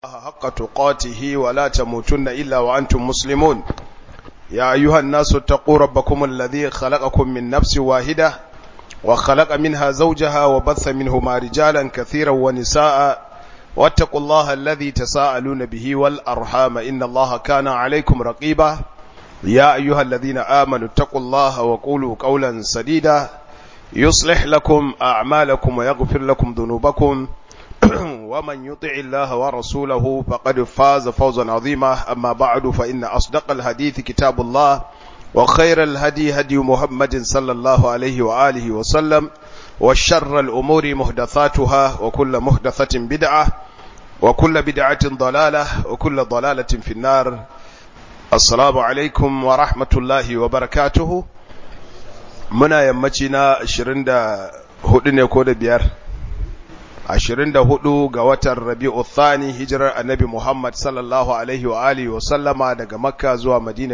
الله حق تقاته ولا تموتن إلا وأنتم مسلمون يا أيها الناس اتقوا ربكم الذي خلقكم من نفس واحدة وخلق منها زوجها وبث منهما رجالا كثيرا ونساء واتقوا الله الذي تساءلون به والأرحام إن الله كان عليكم رقيبا يا أيها الذين آمنوا اتقوا الله وقولوا قولا سديدا يصلح لكم أعمالكم ويغفر لكم ذنوبكم ومن يطع الله ورسوله فقد فاز فوزا عظيما أما بعد فإن أصدق الحديث كتاب الله وخير الهدي هدي محمد صلى الله عليه وآله وسلم وشر الأمور مهدثاتها وكل مهدثة بدعة وكل بدعة ضلالة وكل ضلالة في النار السلام عليكم ورحمة الله وبركاته muna yammaci na 24 ne ko da biyar 24 ga watan rabi'u thani hijirar annabi Muhammad sallallahu alaihi wa alihi wa sallama daga makka zuwa madina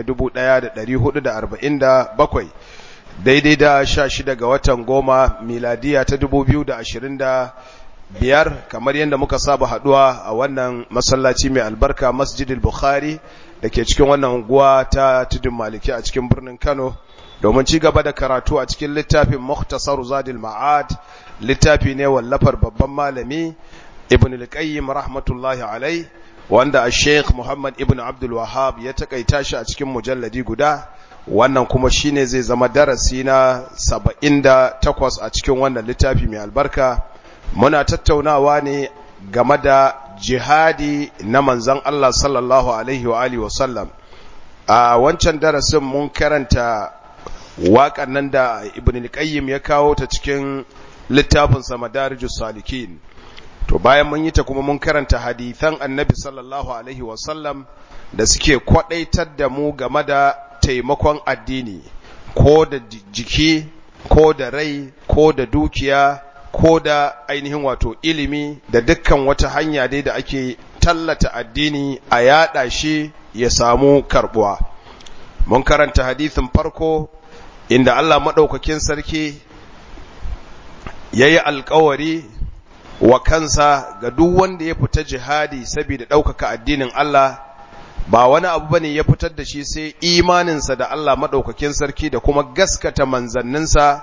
1447 daidai da 16 ga watan goma miladiya ta 2025 kamar yadda muka saba haduwa a wannan masallaci mai albarka masjidil bukhari da ke cikin wannan unguwa ta tudun maliki a cikin birnin kano domin ci gaba da karatu a cikin littafin Mukhtasar Zadil Ma'ad littafi ne wallafar babban malami Ibn al-Qayyim rahmatullahi alai wanda a Sheikh Muhammad Ibn Abdul Wahhab ya takaita shi a cikin mujalladi guda wannan kuma shine zai zama darasi na 78 a cikin wannan littafi mai albarka muna tattaunawa ne game da jihadi na manzon Allah sallallahu alaihi wa alihi wa sallam a wancan darasin mun karanta waƙan nan da ibn al-qayyim ya kawo ta cikin littafin sa madarijus salikin to bayan mun yi ta kuma mun karanta hadithan annabi sallallahu alaihi wasallam da suke kwadaitar da mu game da taimakon addini ko da jiki ko da rai ko da dukiya ko da ainihin wato ilimi da dukkan wata hanya dai da ake tallata addini a yada shi ya samu karbuwa mun karanta hadithin farko inda Allah maɗaukakin sarki ya yi alkawari wa kansa ga duk wanda ya fita jihadi saboda ɗaukaka addinin Allah ba wani abu bane ya fitar da shi sai imaninsa da Allah maɗaukakin sarki da kuma gaskata manzanninsa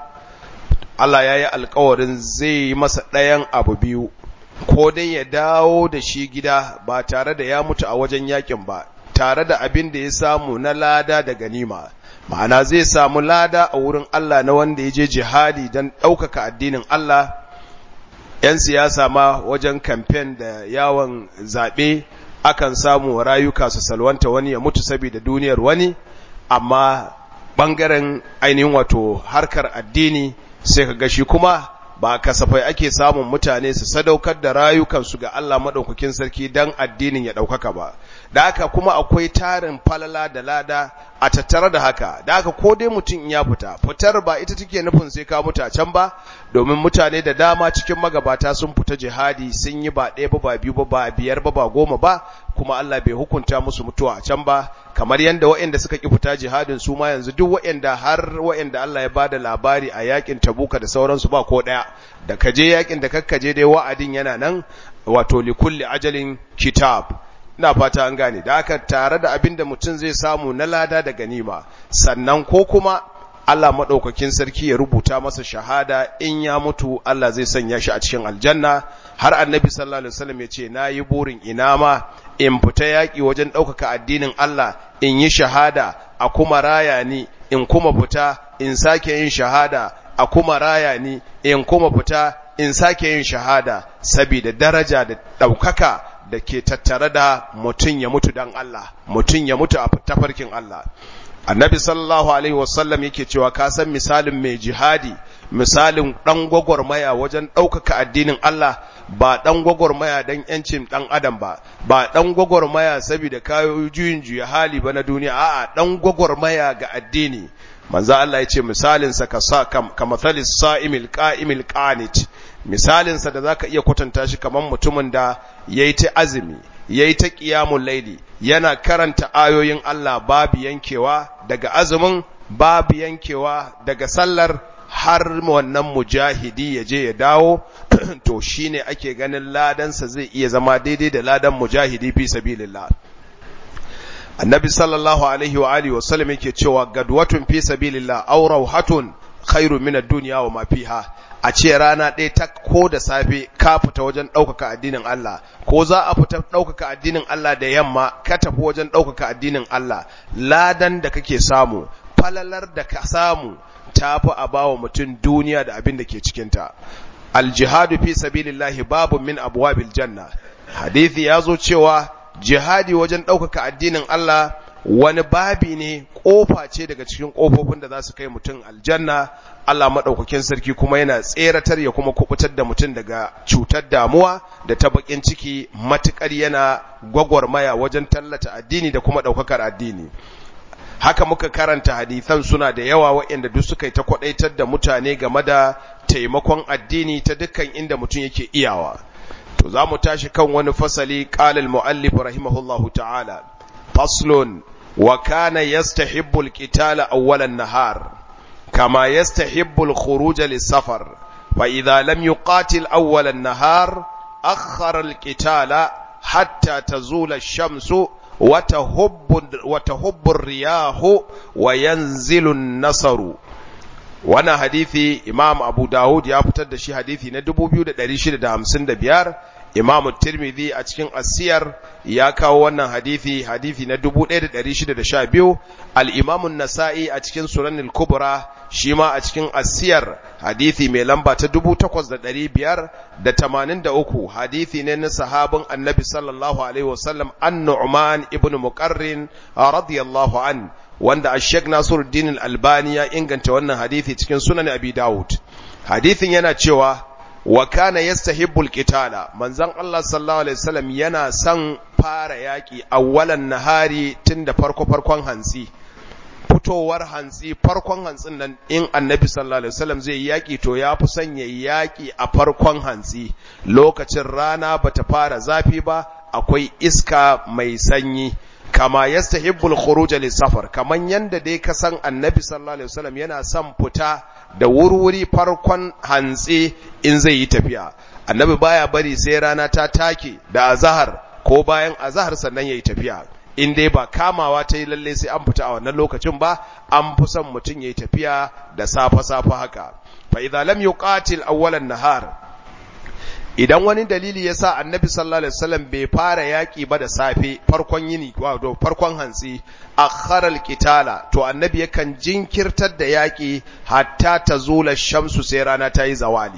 Allah ya yi alkawarin zai yi masa ɗayan abu biyu ko dai ya dawo da shi gida ba tare da ya mutu a wajen yakin ba tare da abin da ya samu na lada da ganima ma'ana zai samu lada a wurin Allah na wanda ya je jihadi don ɗaukaka addinin Allah ‘yan siyasa ma wajen kamfen da yawon zaɓe akan samu rayuka su salwanta wani ya mutu saboda duniyar wani amma ɓangaren ainihin wato harkar addini sai ka gashi kuma ba kasafai ake samun mutane su sadaukar da rayukansu ga Allah maɗaukakin sarki don addinin ya ɗaukaka ba da haka kuma akwai tarin falala da lada a tattare da haka da haka ko dai mutum ya fita fitar ba ita take nufin sai ka mutu a can ba domin mutane da dama cikin magabata sun fita jihadi sun yi ba ɗaya ba ba biyu ba ba biyar ba ba goma ba kuma Allah bai hukunta musu mutuwa a can ba kamar yadda waɗanda suka ki fita jihadin su ma yanzu duk waɗanda har waɗanda Allah ya bada labari a yakin Tabuka da sauransu ba ko ɗaya da kaje yakin da kakkaje dai wa'adin yana nan wato likulli ajalin kitab ina fata an gane da aka tare da abin da mutum zai samu na lada da ganima sannan ko kuma Allah maɗaukakin sarki ya rubuta masa shahada in ya mutu Allah zai sanya shi a cikin aljanna har annabi sallallahu alaihi wasallam ya ce na yi burin ina ma in fita yaƙi wajen ɗaukaka addinin Allah in yi shahada a kuma raya ni in kuma fita in sake yin shahada a kuma raya ni in kuma fita in sake yin shahada saboda daraja da ɗaukaka da ke tattare da mutum ya mutu dan Allah mutum ya mutu a tafarkin Allah annabi sallallahu alaihi wasallam yake cewa ka san misalin mai jihadi misalin dan gwagwarmaya wajen ɗaukaka addinin Allah ba dan gwagwarmaya dan yancin dan adam ba ba dan gwagwarmaya saboda kayo juyin juya hali ba na duniya a'a dan gwagwarmaya ga addini manzo Allah ya ce misalin sa ka sa kamathalis sa'imil qa'imil qanit misalin sa da zaka iya kwatanta shi kaman mutumin da yayi ta azumi yayi ta qiyamul laili yana karanta ayoyin Allah babu yankewa daga azumin babu yankewa daga sallar har wannan mujahidi ya je ya dawo to shine ake ganin ladansa zai iya zama daidai da ladan mujahidi fi sabilillah annabi sallallahu alaihi wa alihi wasallam yake cewa gadwatun fi sabilillah aw rawhatun khairu min ad-dunya wa ma fiha a ce rana ɗaya ta ko da safe ka fita wajen ɗaukaka addinin Allah ko za a fita ɗaukaka addinin Allah da yamma ka tafi wajen ɗaukaka addinin Allah ladan da kake samu falalar da ka samu ta fi a bawa mutum duniya da abin da ke cikinta aljihadu fi sabilillahi babu min abwabil janna hadithi ya zo cewa jihadi wajen ɗaukaka addinin Allah wani babi ne ƙofa ce daga cikin ƙofofin da za su kai mutum aljanna Allah maɗaukakin sarki kuma yana tseratar ya kuma kubutar da mutum daga cutar damuwa da ta bakin ciki matuƙar yana gwagwarmaya wajen tallata addini da kuma ɗaukakar addini haka muka karanta hadithan suna da yawa waɗanda duk suka yi ta kwaɗaitar da mutane game da taimakon addini ta dukkan inda mutum yake iyawa to za mu tashi kan wani fasali ƙalil mu'allif rahimahullahu ta'ala faslun wa kana yastahibbu al-qitala awwalan nahar kama yastahibbu al-khuruj lis-safar fa idha lam yuqatil awwalan nahar akhkhara al-qitala hatta tazula ash-shamsu وتهب الرياح وينزل النصر wannan hadithi imam abu dawud ya fitar da shi hadithi na 2655 imam tirmidhi a cikin asiyar ya kawo wannan hadithi hadithi na 1612 al-imam an-nasa'i a cikin sunan al-kubra shi ma a cikin asiyar hadithi mai lamba ta 8583 hadithi ne na sahabin annabi sallallahu alaihi wasallam an-nu'man ibn muqarrin radiyallahu an wanda ash-shaykh Nasiruddin al-Albani ya inganta wannan hadithi cikin sunan Abi Dawud hadithin yana cewa wa kana yastahibbu al-qitala manzon Allah sallallahu alaihi wasallam yana son fara yaki awwalan nahari tunda farko farkon hantsi fitowar hantsi farkon hantsin nan in annabi sallallahu alaihi wasallam zai yaki to ya fi son ya yaki a farkon hantsi lokacin rana bata fara zafi ba akwai iska mai sanyi kama yastahibbul khuruj lis-safar kaman yanda dai ka san annabi sallallahu alaihi wasallam yana son fita da wurwuri farkon hantsi in zai yi tafiya annabi baya bari sai rana ta take da azhar ko bayan azhar sannan yayi tafiya in dai ba kamawa ta yi lalle sai an fita a wannan lokacin ba an fi son mutum yayi tafiya da safa safa haka fa idza lam yuqatil awwalan nahar idan wani dalili ya sa annabi sallallahu alaihi wasallam bai fara yaƙi ba da safe farkon yini wato farkon hantsi akhara alqitala to annabi yakan jinkirtar da yaƙi hatta tazula shamsu sai rana ta yi zawali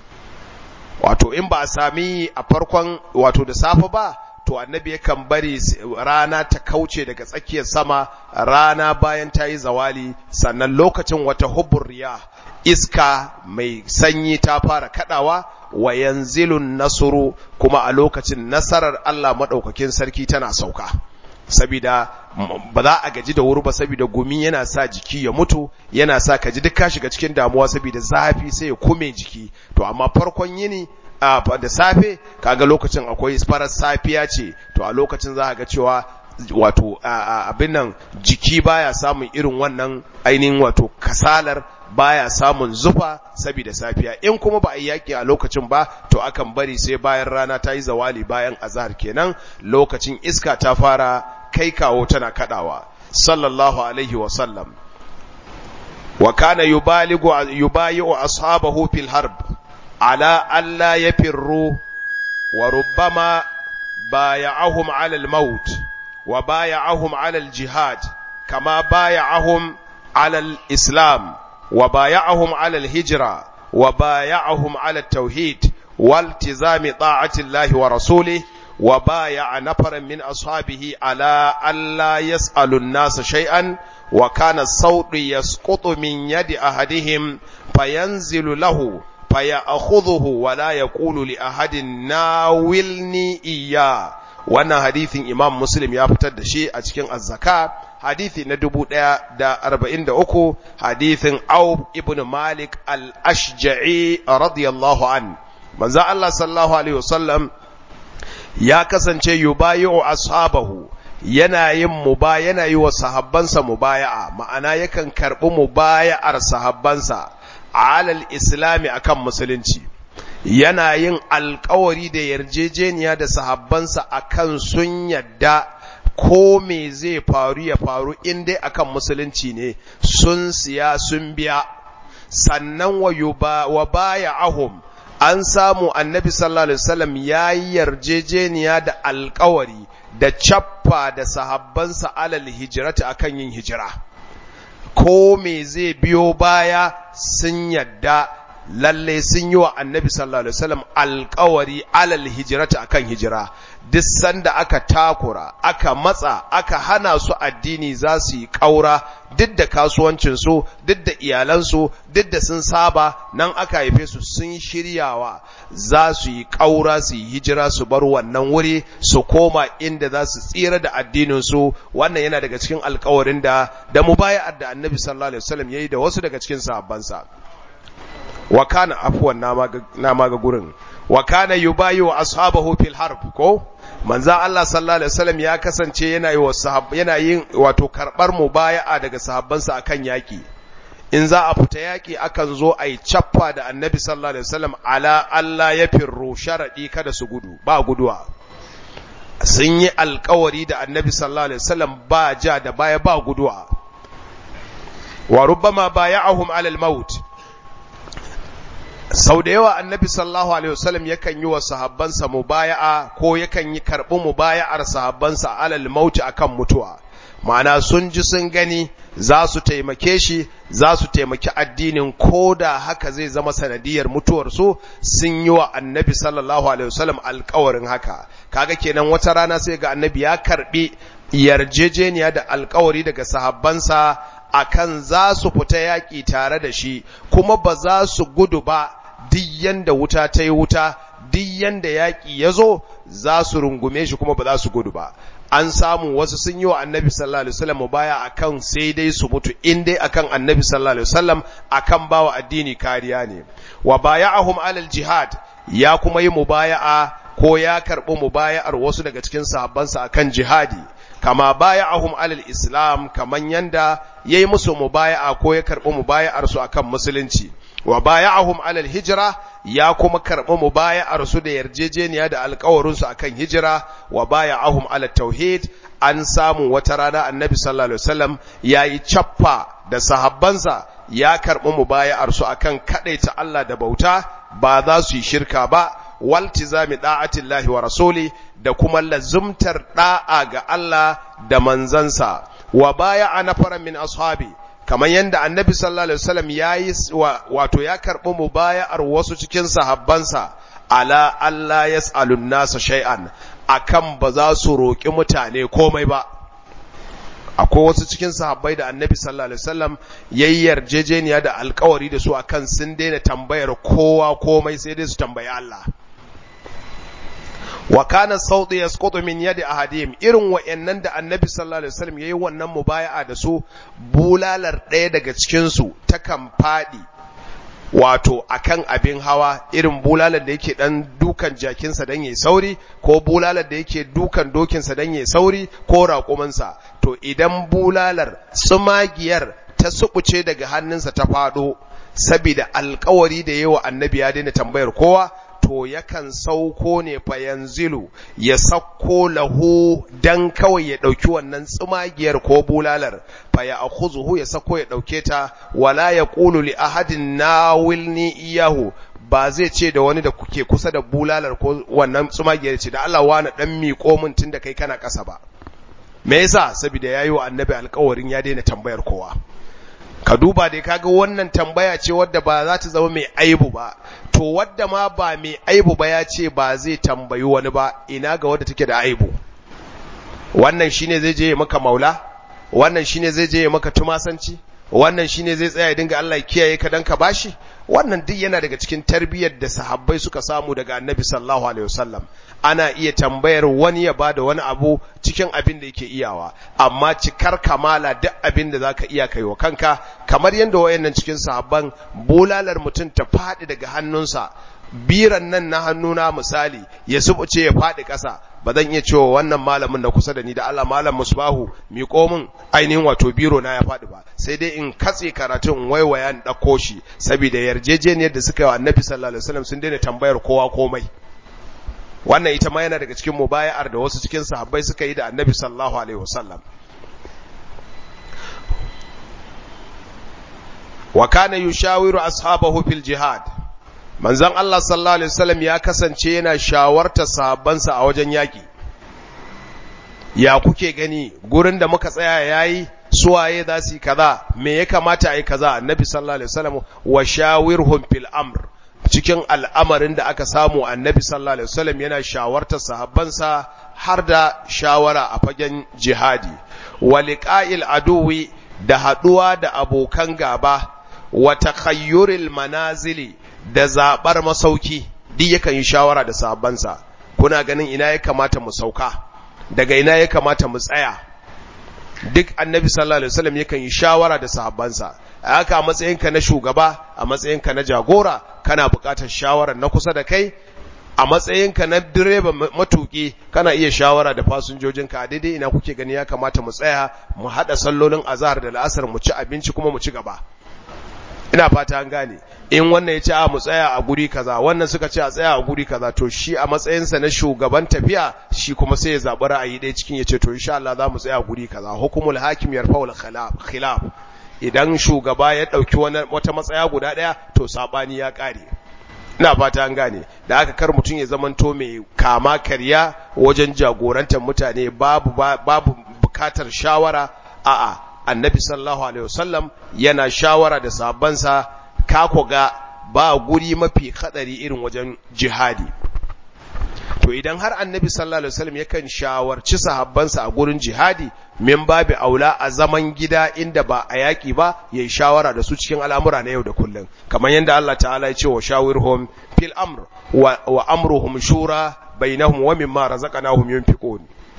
wato in ba a sami a farkon wato da safe ba to annabi yakan bari rana ta kauce daga tsakiyar sama rana bayan ta yi zawali sannan lokacin wata hubur riya iska mai sanyi ta fara kadawa wa yanzilun nasuru kuma a lokacin nasarar Allah madaukakin sarki tana sauka sabida ba za a gaji da wuri ba saboda gumi yana sa jiki ya mutu yana sa ka ji duk ka shiga cikin damuwa saboda zafi sai ya kume jiki to amma farkon yini da safe kaga lokacin akwai farar safiya ce to a lokacin za ga cewa wato abin nan jiki baya samun irin wannan ainihin wato kasalar baya samun zufa saboda safiya in kuma ba a yi yaƙi a lokacin ba to akan bari sai bayan rana ta yi zawali bayan azhar kenan lokacin iska ta fara kai kawo tana kadawa sallallahu alaihi wa sallam wa kana yubaligu yubayi'u ashabahu fil harb ala alla yafirru wa rubbama baya'ahum ala al-maut wa baya'ahum ala al-jihad kama baya'ahum ala al-islam وبايعهم على الهجرة وبايعهم على التوحيد والتزام طاعة الله ورسوله وبايع نفرا من أصحابه على ألا يسأل الناس شيئا وكان الصوت يسقط من يد أحدهم فينزل له فيأخذه ولا يقول لأحد ناولني إياه wannan hadithin imam muslim ya fitar da shi a cikin azzaka hadithi na dubu ɗaya da arba'in da uku hadithin aub ibn malik al-ashja'i radiyallahu an manzo Allah sallallahu alaihi wasallam ya kasance yubayi'u ashabahu yana yin muba yana yi wa sahabbansa mubaya'a ma'ana yakan karɓi mubaya'ar sahabbansa alal islami akan musulunci yana yin alkawari da yarjejeniya da sahabbansa akan sun yadda ko me zai faru ya faru in dai akan musulunci ne sun siya sun biya sannan wa baya ahum an samu annabi sallallahu alaihi wasallam ya yi yarjejeniya da alkawari da cappa da sahabbansa alal hijirata akan yin hijira ko me zai biyo baya sun yadda lalle sun yi wa annabi sallallahu alaihi wasallam alkawari alal hijirata akan hijira duk sanda aka takura aka matsa aka hana su addini za su yi ƙaura duk da kasuwancinsu duk da iyalansu duk da sun saba nan aka haife su sun shiryawa za su yi ƙaura su yi hijira su bar wannan wuri su koma inda za su tsira da addininsu wannan yana daga cikin alkawarin da da mubaya'ar da annabi sallallahu alaihi wasallam yayi da wasu daga cikin sahabbansa wa kana afwan na maga gurin wa kana yubayu ashabahu fil harb ko manzan Allah sallallahu alaihi wasallam ya kasance yana yi wa yana yin wato karbar mubaya'a daga sahabbansa akan yaki in za a fita yaki akan zo a yi cappa da annabi sallallahu alaihi wasallam ala Allah ya firru sharadi kada su gudu ba guduwa sun yi alkawari da annabi sallallahu alaihi wasallam ba ja da baya ba guduwa wa rubbama baya'ahum ala al-maut sau da yawa annabi sallallahu alaihi wasallam yakan yi wa sahabbansa mubaya'a ko yakan yi karɓi mubaya'ar sahabbansa alal mauti akan mutuwa ma'ana sun ji sun gani za su taimake shi za su taimaki addinin ko da haka zai zama sanadiyar mutuwarsu sun yi wa annabi sallallahu alaihi wasallam alkawarin haka kaga kenan wata rana sai ga annabi ya karɓi yarjejeniya da alkawari daga sahabbansa akan za su fita yaƙi tare da shi kuma ba za su gudu ba duk yanda wuta ta yi wuta duk yanda yaƙi ya zo za su rungume shi kuma ba za su gudu ba an samu wasu sun yi wa annabi sallallahu alaihi wasallam baya akan sai dai su mutu in dai akan annabi sallallahu alaihi wasallam akan bawa addini kariya ne wa baya'ahum alal jihad ya kuma yi mubaya'a ko ya karɓi mubaya'ar wasu daga cikin sahabbansa akan jihadi kama baya'ahum alal islam kaman yanda yayi musu mubaya'a ko ya karɓi mubaya'ar su akan musulunci wa baya'ahum alal hijra ya kuma karɓi mubaya'ar su da yarjejeniya da alƙawarin su akan hijira wa baya'ahum ala tauhid an samu wata rana annabi sallallahu alaihi wasallam yayi chaffa da sahabbansa ya karɓi mubaya'ar su akan kadaita Allah da bauta ba za su yi shirka ba waltizami da'atillahi wa rasuli da kuma lazumtar da'a ga Allah da manzansa wa baya'a nafaran min ashabi kamar yadda annabi sallallahu alaihi wasallam yayi wato ya karbi mubaya'ar wasu cikin sahabbansa ala Allah yas'alun nasa shay'an akan ba za su roki mutane komai ba akwai wasu cikin sahabbai da annabi sallallahu alaihi wasallam yayi yarjejeniya da alkawari da su akan sun daina tambayar kowa komai sai dai su tambayi Allah wa kana sauti yasqutu min yadi ahadihim irin wayannan da annabi sallallahu alaihi wasallam yayi wannan mubaya'a da su bulalar ɗaya daga cikin su ta kan fadi wato akan abin hawa irin bulalar da yake dan dukan jakinsa dan yayi sauri ko bulalar da yake dukan dokinsa dan yayi sauri ko raƙumansa to idan bulalar tsumagiyar ta subuce daga hannunsa ta fado saboda alkawari da yawa annabi ya daina tambayar kowa to yakan sauko ne fa yanzilu ya sakko lahu dan kawai ya dauki wannan tsumagiyar ko bulalar fa ya akhuzuhu ya sakko ya dauke ta wala yaqulu li ahadin nawilni iyahu ba zai ce da wani da kuke kusa da bulalar ko wannan tsumagiyar ce da Allah wani dan miƙo min tunda kai kana ƙasa ba me yasa saboda yayi wa annabi alƙawarin ya daina tambayar kowa ka duba dai kaga wannan tambaya ce wadda ba za ta zama mai aibu ba to wadda ma ba mai aibu ba ya ce ba zai tambayi wani ba ina ga wadda take da aibu wannan shine zai je maka maula wannan shine zai je maka tumasanci wannan shine zai tsaya ya dinga Allah ya kiyaye ka dan ka bashi wannan duk yana daga cikin tarbiyyar da sahabbai suka samu daga annabi sallallahu alaihi wasallam ana iya tambayar wani ya bada wani abu cikin abin da yake iyawa amma cikar kamala duk abin da zaka iya kai wa kanka kamar yadda wayannan cikin sahabban bulalar mutum ta faɗi daga hannunsa biran nan na hannuna misali ya subuce ya faɗi ƙasa ba zan iya cewa wannan malamin na kusa da ni da Allah malam musbahu miƙo min ainihin wato biro na ya faɗi ba sai dai in katse karatun waiwaya in ɗauko shi saboda yarjejeniyar da suka yi wa annabi sallallahu alaihi wasallam sun daina tambayar kowa komai wannan ita ma yana daga cikin mubaya'ar da wasu cikin sahabbai suka yi da annabi sallallahu alaihi wasallam wa kana yushawiru ashabahu fil jihad manzon Allah sallallahu alaihi wasallam ya kasance yana shawarta sahabbansa a wajen yaki ya kuke gani gurin da muka tsaya yayi suwaye za su yi kaza me ya kamata a yi kaza annabi sallallahu alaihi wasallam wa shawirhum fil amr cikin al'amarin da aka samu annabi sallallahu alaihi wasallam yana shawarta sahabbansa har da shawara a fagen jihadi wa liqa'il aduwi da haduwa da abokan gaba wa takhayyuril manazili da zabar masauki duk yakan yi shawara da sahabbansa kuna ganin ina ya kamata mu sauka daga ina ya kamata mu tsaya duk annabi sallallahu alaihi wasallam yakan yi shawara da sahabbansa a haka a matsayinka na shugaba a matsayinka na jagora kana buƙatar shawara na kusa da kai a matsayinka na direba matuki kana iya shawara da fasinjojinka a daidai ina kuke gani ya kamata mu tsaya mu haɗa sallolin azhar da la'asar mu ci abinci kuma mu ci gaba ina fata an gane in wannan ya ce a mu tsaya a guri kaza wannan suka ce a tsaya a guri kaza to shi a matsayinsa na shugaban tafiya shi kuma sai ya zaɓi ra'ayi ɗaya cikin ya ce to insha Allah za mu tsaya a guri kaza hukumul hakim yarfa'ul khilaf idan shugaba ya ɗauki wata matsaya guda ɗaya to saɓani ya ƙare ina fata an gane da aka kar mutum ya zamanto mai kama karya wajen jagorantar mutane babu babu bukatar shawara a'a annabi sallallahu alaihi wasallam yana shawara da sabansa ka ga ba guri mafi hadari irin wajen jihadi to idan har annabi sallallahu alaihi wasallam yakan shawarci sahabbansa a gurin jihadi min babu aula a zaman gida inda ba a yaki ba yayi shawara da su cikin al'amura na yau da kullum kamar yadda Allah ta'ala ya ce wa shawirhum fil amr wa, wa amruhum shura bainahum wa mimma razaqnahum yunfiqun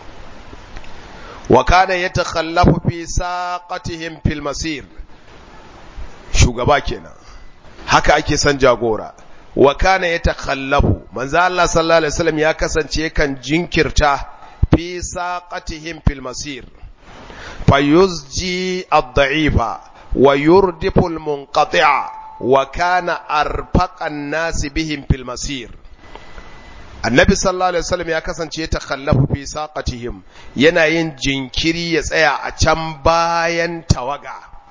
wa kana yatakhallafu fi saqatihim fil masir shugaba kenan haka ake son jagora wa kana yatakhallafu manzo Allah sallallahu alaihi wasallam ya kasance kan jinkirta fi saqatihim fil masir fayuzji ad-da'ifa wa yurdifu al-munqati'a wa kana arfaqan nas bihim fil masir annabi sallallahu alaihi wasallam ya kasance ya takhallafu fi saqatihim yana yin jinkiri ya tsaya a can bayan tawaga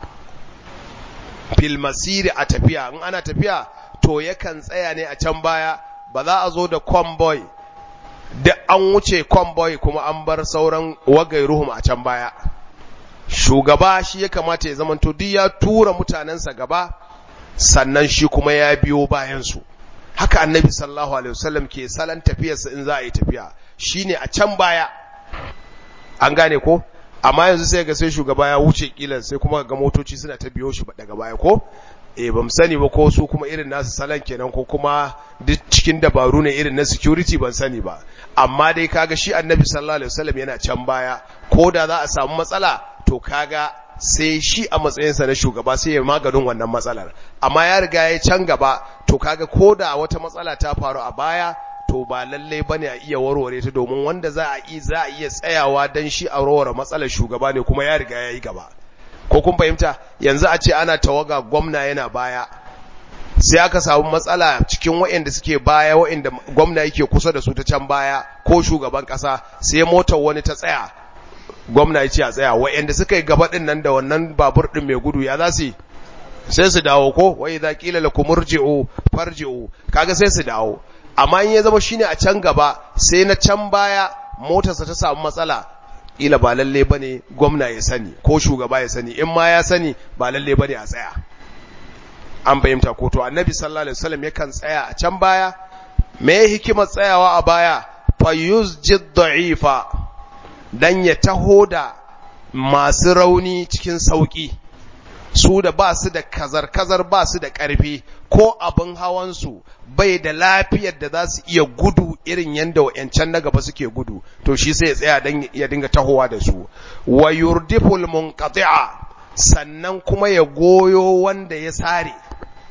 fil masir a tafiya in ana tafiya to yakan tsaya ne a can baya ba za a zo da convoy da an wuce convoy kuma an bar sauran wagairuhum a can baya shugaba shi ya kamata ya zamanto duk ya tura mutanensa gaba sannan shi kuma ya biyo bayansu haka annabi sallallahu alaihi wasallam ke salon tafiyarsa in za a yi tafiya shine a can baya an gane ko amma yanzu sai ga sai shugaba ya wuce kilan sai kuma ga motoci suna ta biyo shi daga baya ko eh ban sani ba ko su kuma irin nasu salon kenan ko kuma duk cikin dabaru ne irin na security ban sani ba amma dai kaga shi annabi sallallahu alaihi wasallam yana can baya ko da za a samu matsala to kaga sai shi a matsayinsa na shugaba sai ya maganin wannan matsalar amma ya riga ya can gaba to kaga ko da wata matsala ta faru a baya to ba lallai bane a iya warware ta domin wanda za a yi za a iya tsayawa dan shi a warware matsalar shugaba ne kuma ya riga ya yi gaba ko kun fahimta yanzu a ce ana tawaga gwamna yana baya sai aka samu matsala cikin waɗanda suke baya waɗanda gwamna yake kusa da su ta can baya ko shugaban ƙasa sai motar wani ta tsaya gwamna ya ce a tsaya waɗanda suka yi gaba ɗin nan da wannan babur ɗin mai gudu ya za su sai su dawo ko wai za ƙila la kumurji'u farji'u kaga sai su dawo amma in ya zama shine a can gaba sai na can baya motarsa ta samu matsala ila ba lalle bane gwamna ya sani ko shugaba ya sani in ma ya sani ba lalle bane a tsaya an fahimta ko to annabi sallallahu alaihi wasallam yakan tsaya a can baya me hikimar tsayawa a baya fa yusjid da'ifa dan ya taho da masu rauni cikin sauki su da ba su da kazar-kazar ba su da ƙarfi ko abin hawansu bai da lafiyar da za su iya gudu irin yadda wa'yancan na gaba suke gudu to shi sai ya tsaya don ya dinga tahowa da su wa yurdiful munqati'a sannan kuma ya goyo wanda ya sare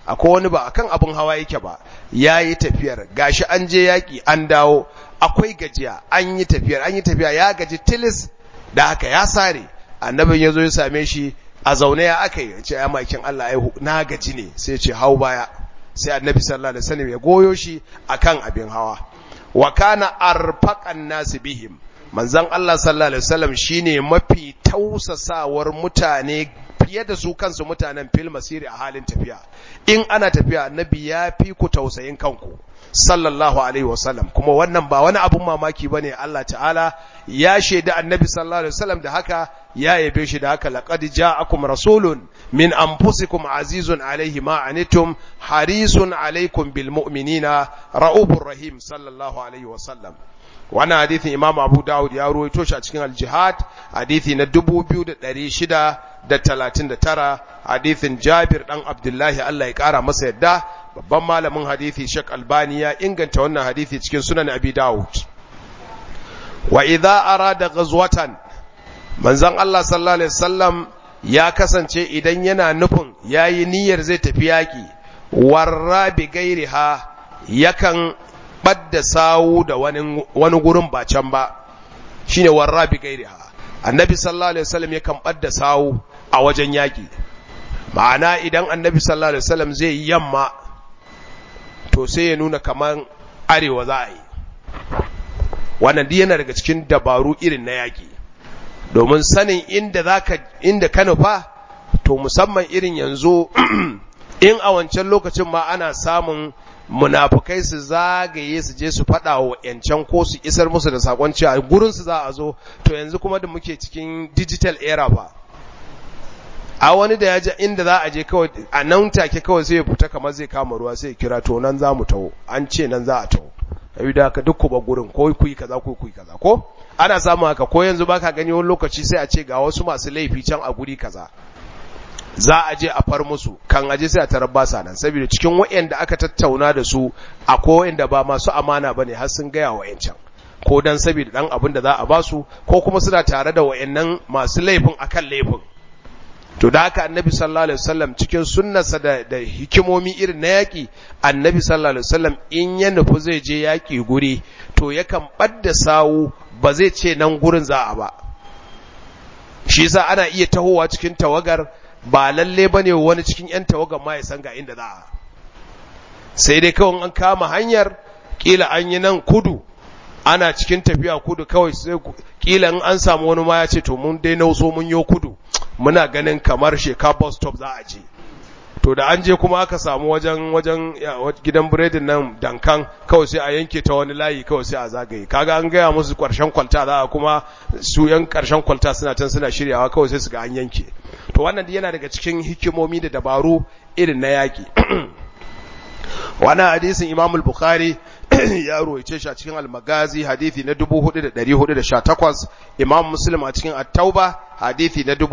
akwai wani ba akan abin hawa yake ba yayi tafiyar gashi an je yaki an dawo akwai gajiya an yi tafiyar an yi tafiya ya gaji tilis da haka ya sare annabin yazo ya same shi a zaune ya aka yi ce ya makin Allah ai na gaji ne sai ce hau baya sai annabi sallallahu alaihi wasallam ya goyo shi akan abin hawa wa kana arfaqan nas bihim manzon Allah sallallahu alaihi wasallam shine mafi tausasawar mutane fiye da su kansu mutanen fil masiri a halin tafiya in ana tafiya annabi ya fi ku tausayin kanku sallallahu alaihi wasallam kuma wannan ba wani abun mamaki bane Allah ta'ala ya shaida annabi sallallahu alaihi wasallam da haka ya yabe shi da haka laqad ja'akum rasulun min anfusikum azizun alaihi ma anitum harisun alaikum bil mu'minina raubur rahim sallallahu alaihi wasallam wannan hadithin imam abu dawud ya ruwaito shi a cikin al-jihad hadithi na 2639 hadithin jabir dan abdullahi Allah ya kara masa yadda babban malamin hadithi shek albani ya inganta wannan hadithi cikin sunan abi dawud wa idza arada ghazwatan manzon Allah sallallahu alaihi wasallam ya kasance idan yana nufin yayi niyyar zai tafi yaki warra bi gairiha yakan ɓadda sawu da wani, wani gurin ba can ba shine warra bi gairiha annabi sallallahu alaihi wasallam yakan ɓadda sawu a wajen yaƙi ma'ana idan annabi sallallahu alaihi wasallam zai yi yamma to sai ya nuna kamar arewa za a yi wannan duk yana daga cikin dabaru irin na yaƙi domin sanin inda zaka inda ka nufa to musamman irin yanzu in a wancan lokacin ma ana samun munafukai su zagaye su je su faɗa wa ‘yancan ko su isar musu da sakon cewa gurin su za a zo to yanzu kuma da muke cikin digital era ba a wani da ya ji inda za a je kawai a nan take kawai sai ya fita kamar zai kama ruwa sai ya kira to nan za mu taho an ce nan za a taho ayi da haka duk ku ba gurin ko ku yi kaza ko ku yi kaza ko ana samun haka ko yanzu baka gani wani lokaci sai a ce ga wasu masu laifi can a guri kaza za a je a far musu kan aje sai a tarar ba sa nan saboda cikin wayanda aka tattauna da su akwai wayanda ba masu amana bane har sun gaya wayancan ko dan saboda dan abin da za a ba su ko kuma suna tare da wayannan masu laifin akan laifin to da haka annabi sallallahu alaihi wasallam cikin sunnarsa da, da hikimomi irin na yaki annabi sallallahu alaihi wasallam in ya nufi zai je yaki guri to yakan badda sawu ba zai ce nan gurin za a ba shi yasa ana iya tahowa cikin tawagar ba lalle bane wani cikin yan tawagar ma ya san ga inda za a sai dai kawai an kama hanyar kila an yi nan kudu ana cikin tafiya kudu kawai sai kila in an samu wani ma ya ce to mun dai nauso mun yo kudu muna ganin kamar sheka bus stop za a je to da an je kuma aka samu wajen wajen gidan biredin nan dankan kawai sai a yanke ta wani layi kawai sai a zagaye kaga an gaya musu karshen kwalta za a kuma su yan karshen kwalta suna can suna shiryawa kawai sai su ga an yanke to wannan yana daga cikin hikimomi da dabaru irin na yaki wannan hadisin Imam al-Bukhari ya ruwaice shi a cikin al-Magazi hadisi na 4418 Imam Muslim a cikin At-Tauba hadisi na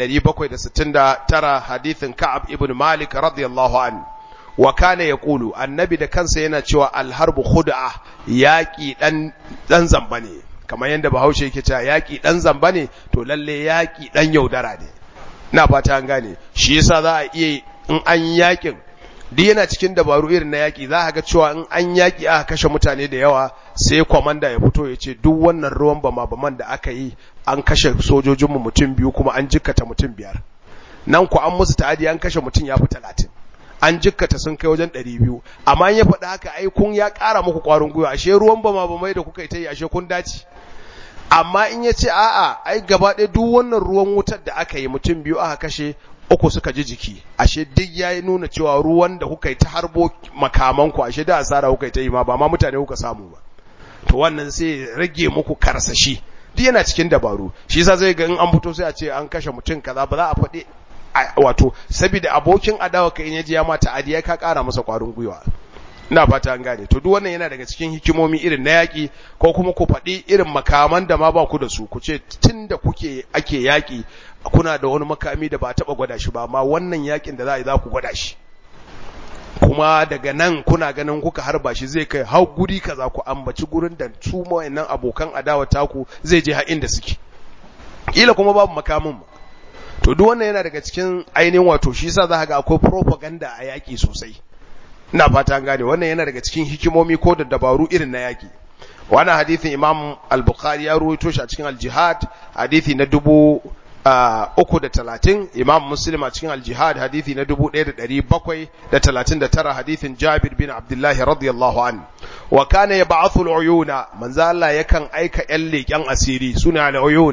2769 hadisin Ka'ab ibn Malik radiyallahu an wa kana yaqulu annabi da kansa yana cewa al-harbu khud'a yaqi dan dan zamba ne kamar yanda Bahaushe yake cewa yaqi dan zamba ne to lalle yaqi dan yaudara ne ina fata an gane shi yasa za a iya in an yakin duk yana cikin dabaru irin na yaƙi za a ga cewa in an yaƙi aka kashe mutane da yawa sai kwamanda ya fito ya ce duk wannan ruwan bama baman da aka yi an kashe sojojinmu mutum biyu kuma an jikkata mutum biyar nan ku an musu ta'adi an kashe mutum ya fi talatin an jikkata sun kai wajen ɗari biyu amma ya faɗi haka ai kun ya ƙara muku ƙwarin gwiwa ashe ruwan bama bamai da kuka yi ta yi ashe kun dace amma in ya ce a'a ai gaba ɗaya duk wannan ruwan wutar da aka yi mutum biyu aka kashe uku suka ji jiki ashe duk ya nuna cewa ruwan da kuka yi ta harbo makamanku ashe da asara kuka yi ta yi ma ba ma mutane kuka samu ba to wannan sai rage muku karsashi duk yana cikin dabaru shi yasa zai ga in an fito sai a ce an kashe mutum kaza ba za a faɗi wato saboda abokin adawa ka in ya ji ya mata adiya ka ƙara masa ƙwarin gwiwa ina fata an gane to duk wannan yana daga cikin hikimomi irin na yaƙi ko kuma ku faɗi irin makaman da ma ba ku da su ku ce tun da kuke ake yaƙi kuna da wani makami da ba taɓa gwada shi ba amma wannan yaƙin da za a yi za ku gwada shi kuma daga nan kuna ganin kuka harba shi zai kai hau guri kaza ku ambaci gurin da su wayannan abokan adawa taku zai je har inda suke kila kuma babu makamin ba to duk wannan yana daga cikin ainihin wato shi yasa za ga akwai propaganda a yaƙi sosai ina fata an gane wannan yana daga cikin hikimomi ko da dabaru irin na yaƙi wannan hadithin imam al-bukhari ya ruwaito shi a cikin al-jihad hadithi na dubu uku da talatin imam muslim a cikin al-jihad hadithi na dubu ɗaya da ɗari bakwai da talatin da tara hadithin jabir bin abdullahi radiyallahu an wa kana ya ba'athu al-uyuna manzo Allah yakan aika ƴan leƙen asiri suna al-uyun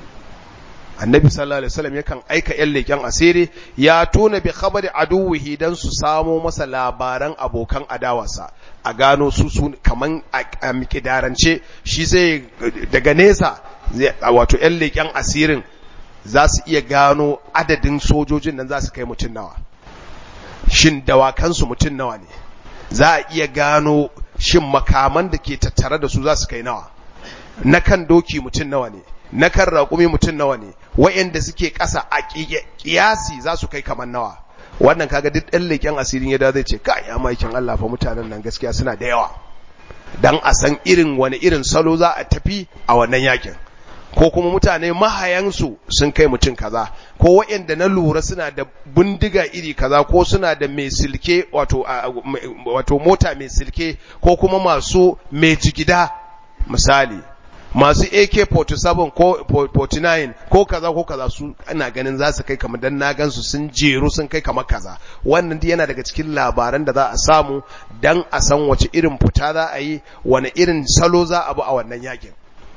annabi sallallahu alaihi wasallam yakan aika ƴan leƙen asiri ya tuna bi khabari aduwihi dan su samo masa labaran abokan adawarsa a gano su su kaman a mikidarance shi sai daga nesa wato ƴan leƙen asirin za su iya gano adadin sojojin nan za su kai mutum nawa shin dawakansu mutum nawa ne za a iya gano shin makaman da ke tattare da su za su kai nawa na kan doki mutum nawa ne na kan raƙumi mutum nawa ne wa'yanda suke ƙasa a ƙiyasi za su kai kamar nawa wannan kaga duk ɗan leƙen asirin ya da zai ce ka ya maikin Allah fa mutanen nan gaskiya suna da yawa dan a san irin wani irin salo za a tafi a wannan yakin ko kuma mutane mahayansu sun kai mutum kaza ko waɗanda na lura suna da bindiga iri kaza ko suna da mai silke wato wato mota mai silke ko kuma masu mai jigida misali masu AK47 ko 49 ko kaza ko kaza su ana ganin za su kai kamar dan na gansu sun jeru sun kai kamar kaza wannan yana daga cikin labaran da za a samu dan a san wace irin fita za a yi wani irin salo za a bi a wannan yakin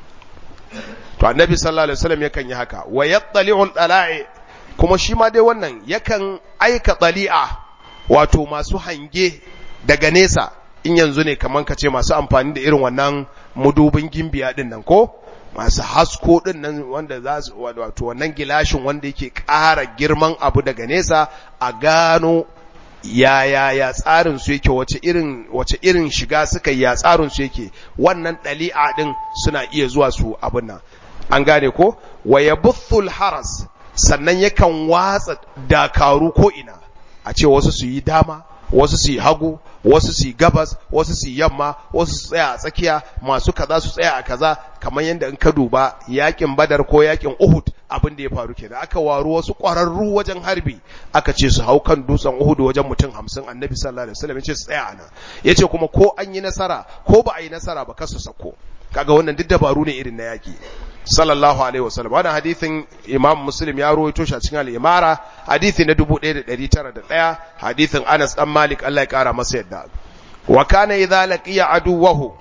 to annabi sallallahu alaihi wasallam yakan yi haka wa yattali'ul dala'i kuma shi ma dai wannan yakan aika dali'a wato masu hange daga nesa in yanzu ne kaman kace masu amfani da irin wannan mudubin gimbiya din nan ko masu hasko din nan wanda za su wato wannan gilashin wanda yake ƙara girman abu daga nesa a gano ya ya ya tsarin su yake wace irin wace irin shiga suka ya tsarin su yake wannan dali'a din suna iya zuwa su abin nan an gane ko wa yabuthul haras sannan yakan watsa dakaru ko ina a ce wasu su yi dama wasu su yi hagu wasu su yi gabas wasu su yi yamma wasu su tsaya a tsakiya masu kaza su tsaya a kaza kamar yadda in ka duba yakin badar ko yakin uhud abin da ya faru kenan aka waru wasu ƙwararru wajen harbi aka ce su hau kan dutsen uhud wajen mutum hamsin annabi sallallahu alaihi wasallam ya ce su tsaya ana ya ce kuma ko an yi nasara ko ba a yi nasara ba kasu sako kaga wannan duk dabaru ne irin na yaki sallallahu alaihi wasallam wannan hadithin imam muslim ya rawaito shi a cikin al-imara hadithi na 1901 hadithin Anas dan Malik Allah ya kara masa yadda wa kana idza laqiya aduwahu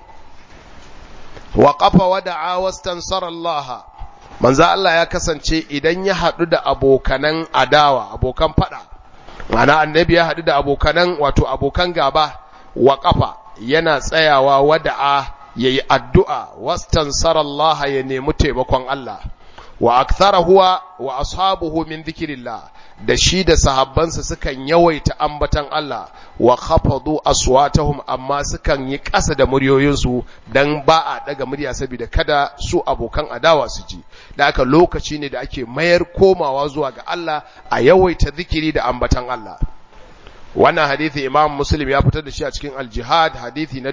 wa qafa wa da'a wastansara Allah manzo Allah ya kasance idan ya hadu da abokanan adawa abokan fada mana annabi ya hadu da abokanan wato abokan gaba wa qafa yana tsayawa wada'a ya yi addu'a wastansar Allah ya nemi taimakon Allah, wa akthara huwa wa ashabuhu min zikirillah da shi da sahabbansa sukan yawaita ambatan Allah wa khafadu aswatahum amma sukan yi ƙasa da muryoyinsu dan ba a daga murya saboda kada su abokan adawa su ji da aka lokaci ne da ake mayar komawa zuwa ga Allah a yawaita zikiri da ambatan Allah wannan hadithi imam muslim ya fitar da shi a cikin al-jihad hadithi na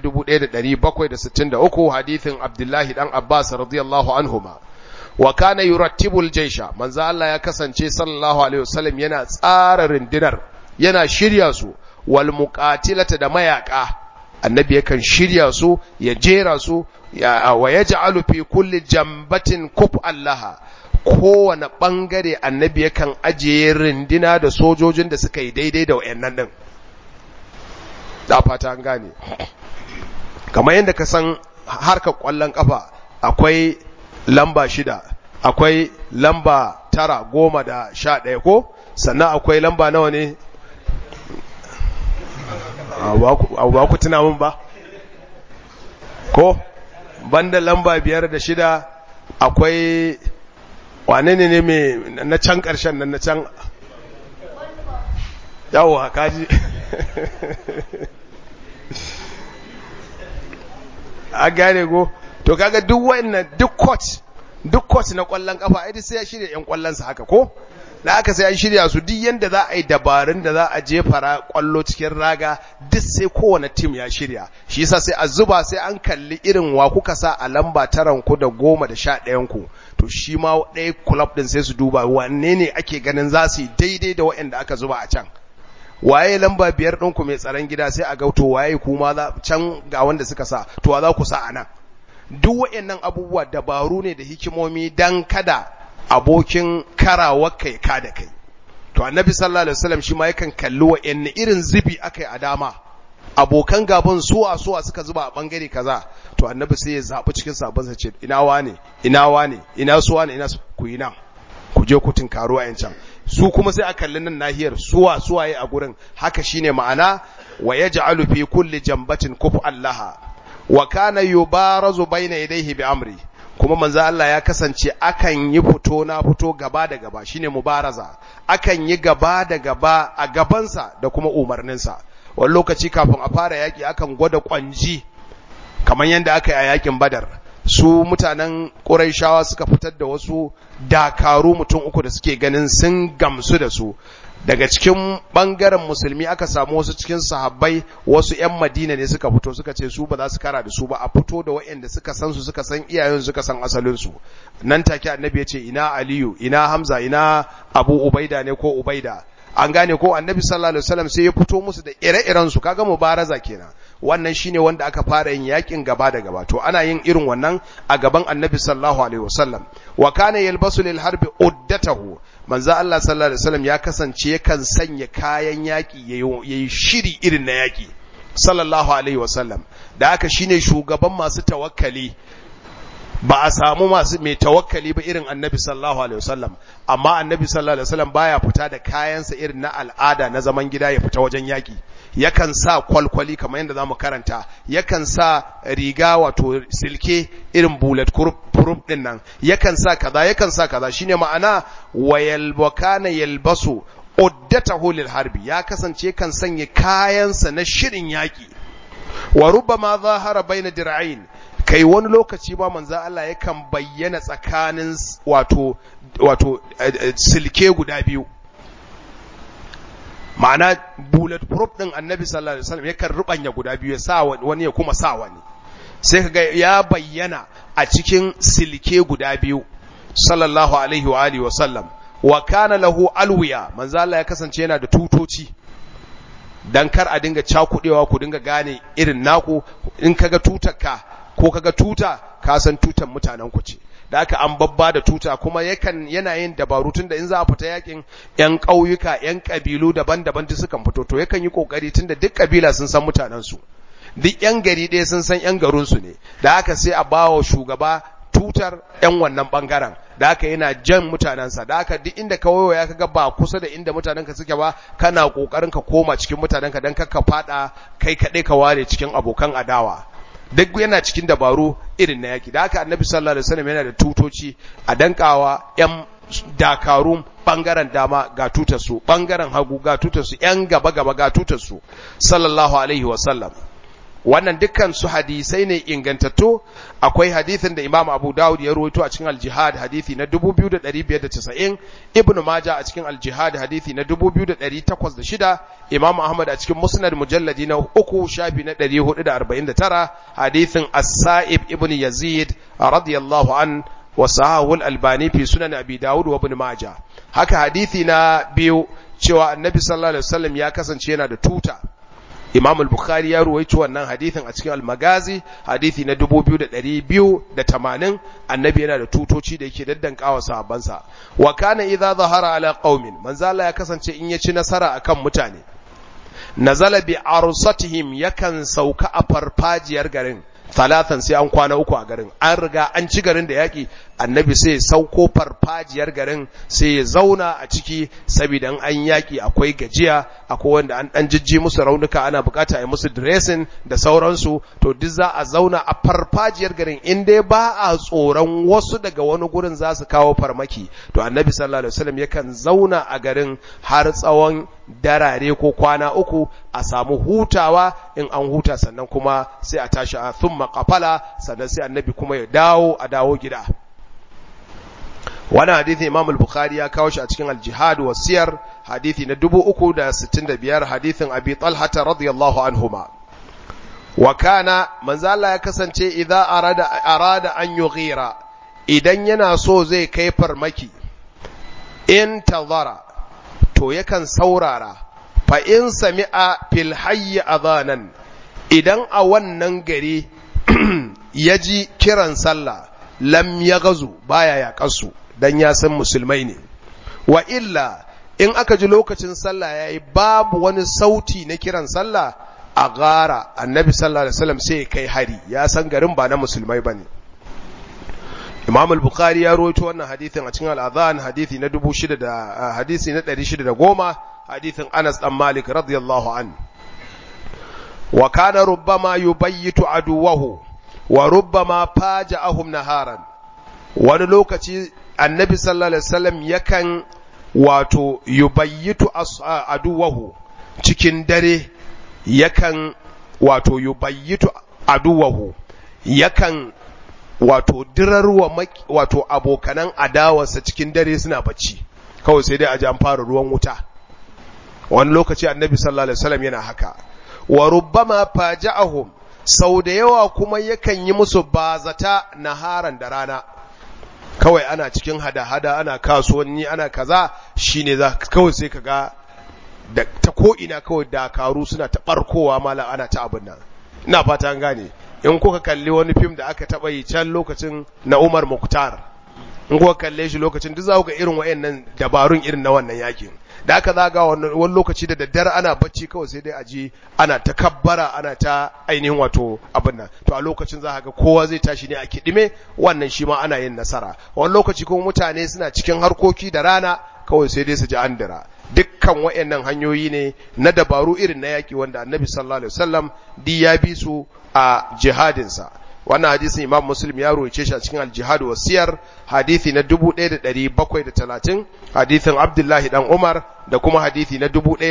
1763 hadithin abdullahi dan abbas radiyallahu anhuma wa kana yurattibu al-jaysha manzo Allah ya kasance sallallahu alaihi wasallam yana tsara rindinar yana shirya su wal muqatilata da mayaka annabi yakan shirya su ya jera su wa yaj'alu fi kulli jambatin kuf allaha kowane ɓangare annabi yakan ajiye rindina da sojojin da suka yi daidai da wayannan ɗin da fata an gane kamar yadda ka san harkar ƙwallon ƙafa akwai lamba shida akwai lamba tara goma da sha ɗaya ko sannan akwai lamba nawa ne a ba ku tuna mun ba ko banda lamba biyar da shida akwai wane ne ne mai na can ƙarshen nan na can yawo kaji a gane go to kaga duk wannan duk coach duk coach na kwallon kafa ai sai ya shirya yan kwallon sa haka ko da aka sai an shirya su duk yanda za a yi dabarun da za a jefa kwallo cikin raga duk sai kowane team ya shirya shi yasa sai a zuba sai an kalli irin wa kuka sa a lamba taran ku da goma da sha ɗayan ku to shi ma ɗaya club din sai su duba wanne ne ake ganin za su yi daidai da waɗanda aka zuba a can waye lamba biyar ɗinku mai tsaron gida sai a gauto waye kuma za can ga wanda suka sa to wa za ku sa a nan duk waɗannan abubuwa dabaru ne da hikimomi dan kada abokin karawar kai ka da kai to annabi sallallahu alaihi wasallam shi ma yakan kalli waɗanne irin zubi akai a dama abokan gaban suwa suwa suka zuba a bangare kaza to annabi sai ya zabi cikin sabon sa ce ina wane ina wane ina suwa ne ina ku yi nan ku je ku tinkaro a yancan su kuma sai a kalli nan nahiyar suwa suwaye a gurin haka shine ma'ana wa yaj'alu fi kulli jambatin kufu allaha wa kana yubarazu bayna yadayhi bi amri kuma manzo Allah ya kasance akan yi fito na fito gaba da gaba shine mubaraza akan yi gaba da gaba a gabansa da kuma umarninsa wani lokaci kafin a fara yaki akan gwada kwanji kamar yadda aka yi a yakin badar su mutanen ƙuraishawa suka fitar da wasu dakaru mutum uku da suke ganin sun gamsu da su daga cikin ɓangaren musulmi aka samu wasu cikin sahabbai wasu 'yan madina ne suka fito suka ce su ba za su kara da su ba a fito da waɗanda suka san su suka san iyayen suka san asalinsu nan take annabi ya ce ina aliyu ina hamza ina abu ubaida ne ko ubaida an gane ko annabi sallallahu alaihi wasallam sai ya fito musu da ire-iren su kaga mubaraza kenan wannan shine wanda aka fara yin yakin gaba da gaba to ana yin irin wannan a gaban annabi sallallahu alaihi wasallam wa kana yalbasu lil harbi uddatahu manzo Allah sallallahu alaihi wasallam ya kasance yakan sanya kayan yaki yayi shiri irin na yaki sallallahu alaihi wasallam da haka shine shugaban masu tawakkali ba a samu masu mai tawakkali ba irin annabi sallallahu alaihi wasallam amma annabi sallallahu alaihi wasallam baya fita da kayansa irin na al'ada na zaman gida ya fita wajen yaki yakan sa kwalkwali kamar yadda zamu karanta yakan sa riga wato silke irin bullet proof din nan yakan sa kaza yakan sa kaza shine ma'ana wayal wakana yalbasu uddatahu lil harbi ya kasance kan sanya kayansa na shirin yaki wa rubbama zahara baina dir'ain kai wani lokaci ba manzo Allah yakan bayyana tsakanin wato wato silke guda biyu ma'ana bullet proof din annabi sallallahu alaihi wasallam yakan rubanya guda biyu ya sa wani ya kuma sa wani sai kaga ya bayyana a cikin silke guda biyu sallallahu alaihi wa alihi wasallam wa kana lahu alwiya manzo Allah ya kasance yana da tutoci dan kar a dinga cakudewa ku dinga gane irin naku in kaga tutarka ko kaga tuta ka san tutan mutanen ku ce da aka an babba da tuta kuma yakan yana yin dabaru tunda in za a fita yakin yan ƙauyuka yan ƙabilu daban-daban duk sukan fito to yakan yi kokari tunda duk ƙabila sun san mutanen su duk yan gari ɗaya sun san yan garin su ne da aka sai a bawa shugaba tutar yan wannan bangaren da aka yana jan mutanensa da aka duk inda ka wayo ya kaga ba kusa da inda mutanenka suke ba kana kokarin ka koma cikin mutanenka dan ka fada kai kaɗai ka ware cikin abokan adawa duk yana cikin dabaru irin na yaki da haka annabi sallallahu alaihi wasallam yana da tutoci a dankawa yan dakarun bangaren dama ga tutar su bangaren hagu ga tutar su yan gaba gaba ga tutar su sallallahu alaihi wasallam wannan dukkan su hadisai ne ingantattu akwai hadisin da Imam Abu Dawud ya rawaito a cikin Al-Jihad hadisi na 2590 Ibn Majah a cikin Al-Jihad hadisi na 2806 Imam Ahmad a cikin Musnad mujalladi na 3 shafi na 449 hadisin As-Sa'ib ibn Yazid radiyallahu an wa sahahu al-Albani fi sunan Abi Dawud wa Ibn Majah haka hadisi na biyu cewa Annabi sallallahu alaihi wasallam ya kasance yana da tuta Imam al-Bukhari ya ruwaici wannan hadithin a cikin al-Magazi hadithi na 2280 annabi yana da tutoci da yake daddankawa sahabbansa wa kana idza zahara ala qaumin manzo Allah ya kasance in ya ci nasara akan mutane nazala bi arsatihim yakan sauka a farfajiyar garin talatan sai an kwana uku a garin an riga an ci garin da yaki annabi sai ya sauko farfajiyar garin sai ya zauna a ciki saboda an yaki akwai gajiya akwai wanda an dan jijji musu raunuka ana bukata a yi musu dressing da sauransu to duk za a zauna a farfajiyar garin in dai ba a tsoron wasu daga wani gurin za su kawo farmaki to annabi sallallahu alaihi wasallam yakan zauna a garin har tsawon darare ko kwana uku a samu hutawa in an huta sannan kuma sai a tashi a thumma qafala sannan sai annabi kuma ya dawo a dawo gida wannan hadithi Imam al-Bukhari ya kawo shi a cikin al-Jihad wa Siyar hadithi na 365 hadithin Abi Talha radiyallahu anhuma wa kana manzo Allah ya kasance idza arada arada an yughira idan yana so zai kai farmaki in tazara to yakan saurara fa in sami'a fil hayy adhanan idan a wannan gari ya ji kiran sallah lam ya gazu baya yaƙarsu don ya san musulmai ne wa illa in aka ji lokacin sallah ya yi babu wani sauti na kiran sallah a gara annabi sallallahu alaihi wasallam sai kai hari ya san garin ba na musulmai ba ne imam al-bukhari ya rawaito wannan hadithin a cikin al-adhan hadithi na 6000 da hadisi na 610 hadithin Anas dan Malik radiyallahu an wa kana rubbama yubayyitu aduwahu wa rubbama faja'ahum naharan wani lokaci annabi sallallahu alaihi wasallam yakan wato yubayyitu aduwahu cikin dare yakan wato yubayyitu aduwahu yakan wato dirarwa wato abokanan adawarsa cikin dare suna bacci kawai sai dai a ji an fara ruwan wuta wani lokaci annabi sallallahu alaihi wasallam yana haka wa rubbama faja'ahum sau da yawa kuma yakan yi musu bazata naharan da rana kawai ana cikin hada-hada ana kasuwanni ana kaza shine za kawai sai kaga da ta ko ina kawai dakaru suna ta barkowa mala ana ta abin nan ina fata an gane in kuka kalli wani fim da aka taba yi can lokacin na Umar Mukhtar in kuka kalle shi lokacin duk za ku ga irin wayannan dabarun irin na wannan yakin da aka zaga wani lokaci da daddare ana bacci kawai sai dai a ji ana ta kabbara ana ta ainihin wato abin nan to a lokacin za ga kowa zai tashi ne a kidime wannan shi ma ana yin nasara wani lokaci kuma mutane suna cikin harkoki da rana kawai sai dai su ji an dira dukkan wayannan hanyoyi ne na dabaru irin na yaki wanda annabi sallallahu alaihi wasallam di ya bi su a jihadinsa wannan hadisin imam muslim ya roce shi a cikin aljihad wa siyar hadisi na 1730 hadisin abdullahi dan umar da kuma hadisi na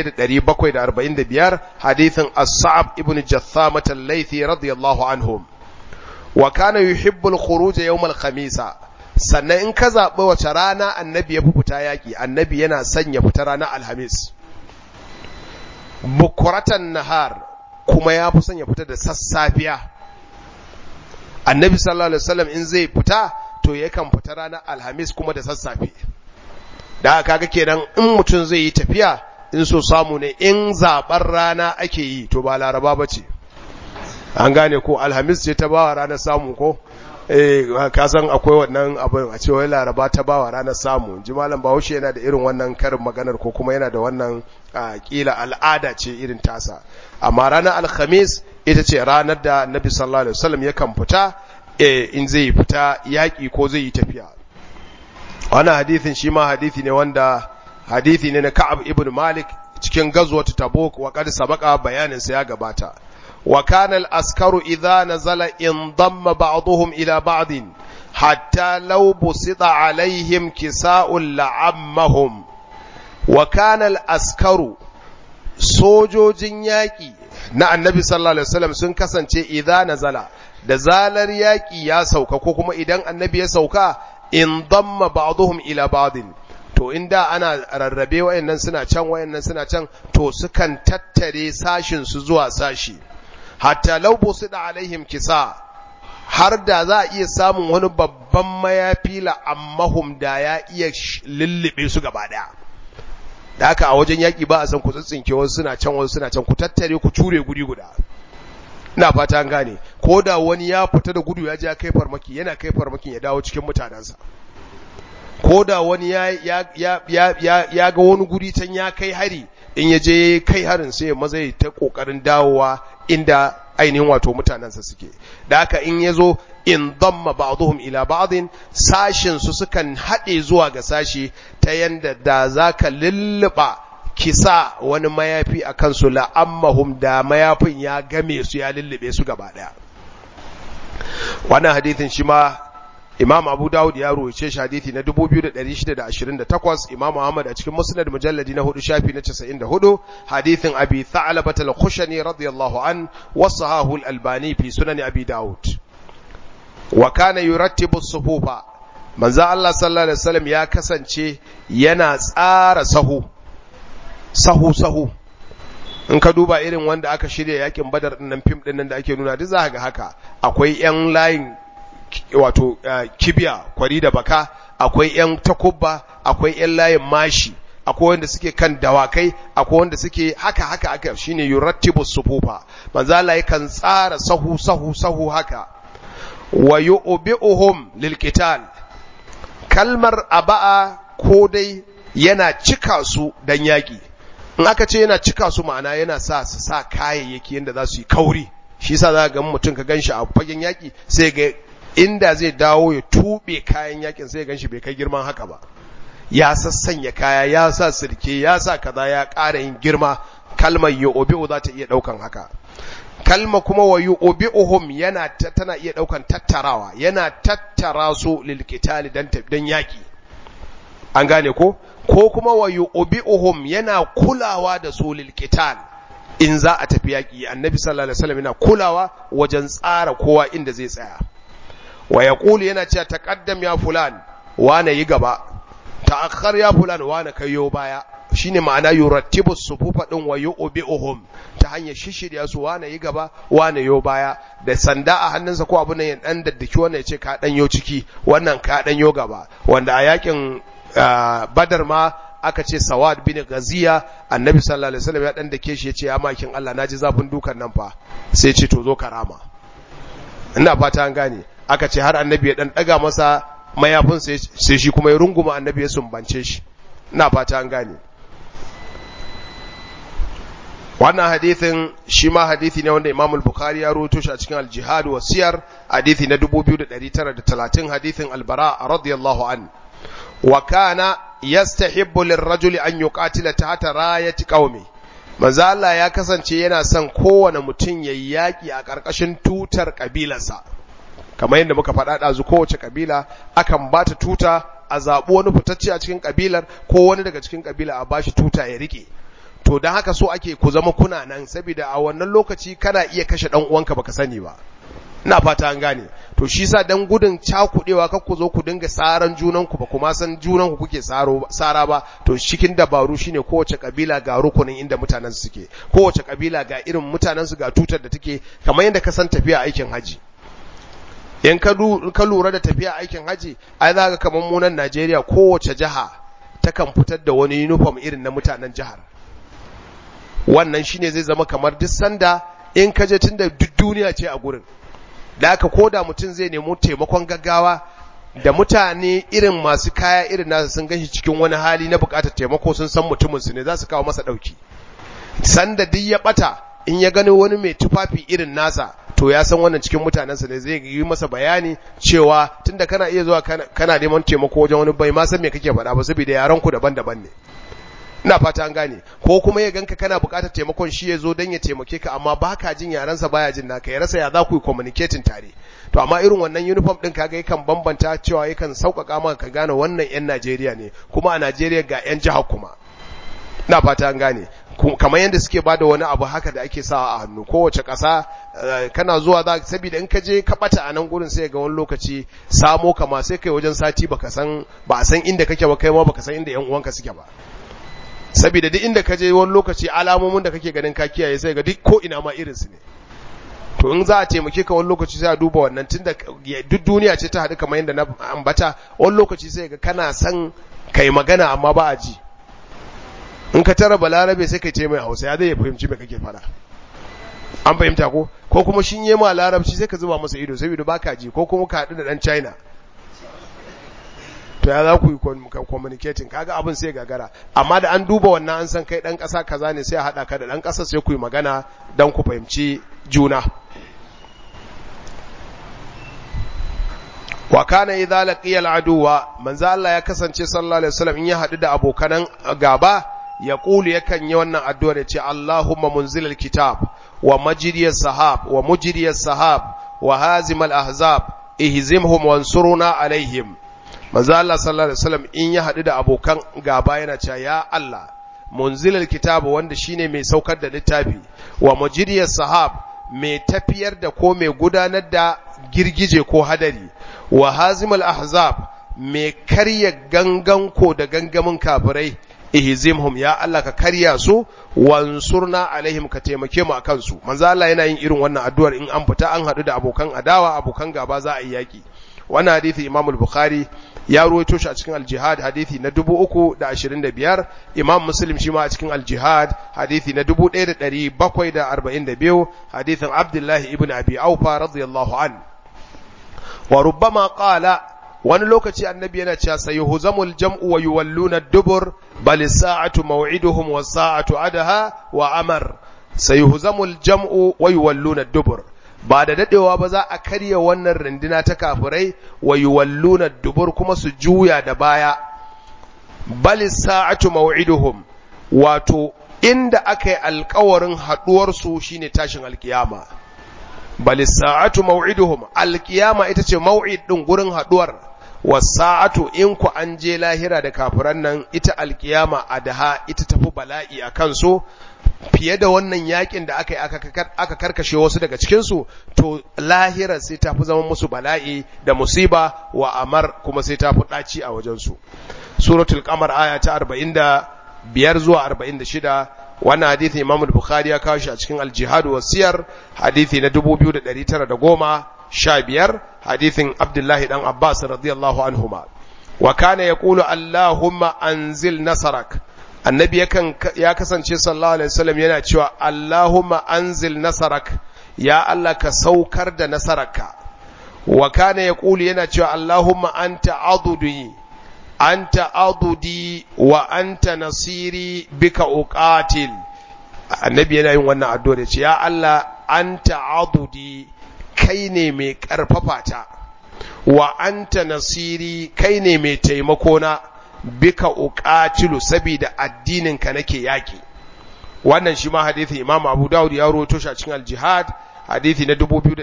1745 hadisin as-sa'ab ibn jathama al-laythi radiyallahu anhum wa kana yuhibbu al-khuruj yawm al-khamisa sannan in ka zaɓi wace rana annabi ya fi fita yaƙi annabi yana son ya fita ranar alhamis bukuratan nahar kuma ya fi son ya fita da sassafiya annabi sallallahu alaihi wasallam in zai fita to yakan fita ranar alhamis kuma da sassafe da kaga kenan in mutum zai yi tafiya in so samu ne in zaɓar rana ake yi to ba laraba ba ce an gane ko alhamis ce ta bawa ranar samu ko eh ka san akwai wannan abin a cewa laraba ta bawa ranar samu ji malam bahaushe yana da irin wannan karin maganar ko kuma yana da wannan kila al'ada ce irin tasa amma ranar alhamis ita ce ranar da nabi sallallahu alaihi wasallam yakan fita in zai fita yaƙi ko zai yi tafiya wannan hadithin shi ma hadithi ne wanda hadithi ne na Ka'ab ibn Malik cikin gazwat Tabuk wa qad sabaqa bayanin sa ya gabata wa kana al-askaru idha nazala in damma ba'dhum ila ba'd hatta law busita alaihim kisa'un la'ammahum wa kana al-askaru sojojin yaƙi na annabi sallallahu alaihi wasallam sun kasance idza nazala da zalar yaƙi ya sauka ko kuma idan annabi ya sauka in damma ba'dhum ila ba'din to inda ana rarrabe wayannan suna can wayannan suna can to sukan tattare sashin su zuwa sashi hatta law busida alaihim kisa har da za a iya samun wani babban mayafi la ammahum da ya iya lullube su gaba daya da haka a wajen yaƙi ba a san ku tsintsinke wasu suna can wasu suna can ku tattare ku ture guri guda ina fata an gane ko da wani ya fita da gudu ya je ya kai farmaki yana kai farmakin ya dawo cikin mutanensa ko da wani ya ya ya ya ya ga wani guri can ya kai hari in ya je kai harin sai maza ya ta kokarin dawowa inda ainihin wato mutanensa suke da haka in ya zo in damma ba'dhum ila ba'din sashin su sukan haɗe zuwa ga sashi ta yanda da zaka lulluba kisa wani mayafi a kansu la'ammahum da mayafin ya game su ya lullube su gaba daya wannan hadithin shi ma Imam Abu Dawud ya ruwace shi hadithi na 2628 Imam Muhammad a cikin Musnad mujalladi na 4 shafi na 94 hadithin Abi Tha'labah al-Khushani radiyallahu an wa sahahu al-Albani fi sunan Abi Dawud wa kana yurattibu as-sufufa manzo Allah sallallahu alaihi wasallam ya kasance yana tsara sahu sahu sahu in ka duba irin wanda aka shirya yakin badar din nan fim din nan da ake nuna duk za ga haka akwai yan layin wato kibiya kwari da baka akwai yan takubba akwai yan layin mashi akwai wanda suke kan dawakai akwai wanda suke haka haka haka shine yurattibu sufufa manzo Allah yakan tsara sahu sahu sahu haka wa yu'bi'uhum lilqital kalmar aba'a ko dai yana cika su dan yaki in aka ce yana cika su ma'ana yana sa su sa kayayyaki yanda za su yi kauri shi yasa za ga mutum ka ganshi a fagen yaki sai ga inda zai dawo ya tube kayan yakin sai ganshi bai kai girman haka ba ya sassanya kaya ya sa sirke ya sa kaza ya ƙara yin girma kalmar yu'bi'u za ta iya ɗaukan haka kalma kuma wa yu'bi'uhum yana tana iya ɗaukan tattarawa yana tattara su lil qitali dan dan yaki an gane ko ko kuma wa yu'bi'uhum yana kulawa da su lil qital in za a tafi yaki annabi sallallahu alaihi wasallam yana kulawa wajen tsara kowa inda zai tsaya wa yaqulu yana cewa taqaddam ya fulan wane yi gaba ta'akhkhar ya fulan wane kayo baya shine ma'ana yurattibu sufufa din wa yu'bi'uhum ta hanyar shishirya su wane yi gaba wane yo baya da sanda a hannunsa ko abun nan ya dan daddaki wannan ya ce ka dan yo ciki wannan ka dan yo gaba wanda a yakin badar ma aka ce sawad bin gaziya annabi sallallahu alaihi wasallam ya dan dake shi yace ya makin Allah naji zafin dukan nan fa sai ce to zo karama ina fata an gane aka ce har annabi ya dan daga masa mayafin sai shi kuma ya runguma annabi ya sumbance shi ina fata an gane wannan hadithin shi ma hadithi ne wanda Imam al-Bukhari ya rawaito shi a cikin al-Jihad wa Siyar hadithi na 2930 hadithin al-Bara radiyallahu an wa kana yastahibbu lirrajuli an yuqatila tahta rayati qaumi manzo Allah ya kasance yana son kowane mutum yayi yaki a ƙarƙashin tutar kabilarsa kamar yadda muka faɗa ɗazu kowace kabila akan ba ta tuta a zaɓi wani fitacce a cikin kabilar ko wani daga cikin kabila a bashi tuta ya rike to don haka so ake ku zama kuna nan saboda a wannan lokaci kana iya kashe ɗan uwanka baka sani ba ina fata an gane to shi sa dan gudun cakudewa kar ku zo ku dinga saran junanku ba kuma san junanku kuke saro sara ba to cikin dabaru shine kowace kabila ga rukunin inda mutanen su suke kowace kabila ga irin mutanen su ga tutar da take kamar yadda ka san tafiya aikin haji in ka ka lura da tafiya aikin haji ai za ka kamar mu nan Najeriya kowace jiha takan fitar da wani uniform irin na mutanen jihar wannan shine zai zama kamar duk sanda in ka je tunda duk duniya ce a gurin da aka koda mutum zai nemo taimakon gaggawa da mutane irin masu kaya irin nasa sun gashi cikin wani hali na bukatar taimako sun san mutumin su ne za su kawo masa dauki sanda duk ya bata in ya gani wani mai tufafi irin nasa to ya san wannan cikin mutanensa ne zai yi masa bayani cewa tunda kana iya zuwa kana neman taimako wajen wani bai ma san me kake faɗa ba saboda yaran ku daban-daban ne ina fata an gane ko kuma ya ganka kana buƙatar taimakon shi ya zo don ya taimake ka amma baka jin yarensa baya jin naka ya rasa ya za ku yi communicating tare to amma irin wannan uniform din kaga yakan bambanta cewa yakan sauƙaƙa maka ka gane wannan yan Najeriya ne kuma a Najeriya ga yan jihar kuma ina fata an gane kamar yadda suke bada wani abu haka da ake sawa a hannu kowace ƙasa kana zuwa za saboda in ka je ka bata a nan gurin sai ga wani lokaci samo kama sai kai wajen sati baka san ba san inda kake ba kai ma baka san inda yan uwanka suke ba saboda duk inda ka je wani lokaci alamomin da kake ganin ka kiyaye sai ga duk ko ina ma irin su ne to in za a taimake ka wani lokaci sai a duba wannan tunda duk duniya ce ta haɗu kamar yadda na ambata wani lokaci sai ga kana san kai magana amma ba a ji in ka tara balarabe sai kai ce mai hausa ya zai fahimci me kake fara an fahimta ko ko kuma shin yi ma larabci sai ka zuba masa ido saboda baka ji ko kuma ka haɗu da ɗan china to ya za ku yi communicating kaga abin sai gagara amma da an duba wannan an san kai dan ƙasa kaza ne sai a haɗa ka da dan ƙasa sai ku yi magana don ku fahimci juna wa kana idza laqiya al-aduwa manzo Allah ya kasance sallallahu alaihi wasallam in ya haɗu da abokanan gaba ya kulu yakan yi wannan addu'a da ce Allahumma munzilal kitab wa majriyas sahab wa mujriyas sahab wa hazimal ahzab ihzimhum wansuruna alaihim manzo Allah sallallahu alaihi wasallam in ya hadu da abokan gaba yana cewa ya Allah munzilal kitab wanda shine mai saukar da littafi wa mujriyas sahab mai tafiyar da ko mai gudanar da girgije ko hadari wa hazimal ahzab mai karya gangan ko da gangamin kafirai ihzimhum ya Allah ka karya su wansurna alaihim ka taimake mu akan su manzo Allah yana yin irin wannan addu'ar in an fita an hadu da abokan adawa abokan gaba za a yi yaki wannan hadisi Imam al-Bukhari ya ruwaito shi a cikin al-Jihad hadisi na 325 Imam Muslim shi ma a cikin al-Jihad hadisi na 1742 hadisin Abdullah ibn Abi Aufa radiyallahu an wa rubbama qala wani lokaci annabi yana cewa sayuhzamul jam'u wa yuwalluna ad-dubur bal sa'atu maw'iduhum was sa'atu adaha wa amar sayuhzamul jam'u wa yuwalluna ad-dubur ba da dadewa ba za a karya wannan rindina ta kafirai wa yuwalluna ad-dubur kuma su juya da baya bal sa'atu maw'iduhum wato inda aka yi alkawarin haduwar su shine tashin alkiyama bal sa'atu maw'iduhum alkiyama ita ce maw'id din gurin haduwar wasa'atu in ku an je lahira da kafiran nan ita alkiyama adaha ita tafi bala'i a kansu fiye da wannan yakin da aka yi aka karkashe wasu daga cikinsu to lahira sai ta fi zama musu bala'i da musiba wa amar kuma sai ta fi ɗaci a wajensu suratul qamar aya ta 45 zuwa 46 wannan hadithi imam bukhari ya kawo shi a cikin al-jihad wa siyar hadithi na 2910 sha biyar hadithin abdullahi dan abbas radiyallahu anhuma wa kana yaqulu allahumma anzil nasarak annabi yakan ya kasance sallallahu alaihi wasallam yana cewa allahumma anzil nasarak ya allah ka saukar da nasararka wa kana yaqulu yana cewa allahumma anta adudi anta adudi wa anta nasiri bika uqatil annabi yana yin wannan addu'a da ce ya allah anta adudi kai ne mai ƙarfafa ta wa anta nasiri kai ne mai taimako na bika uqatilu saboda addininka nake yaki wannan shi ma hadisi Imam Abu Dawud ya rawaito shi a cikin al-Jihad hadisi na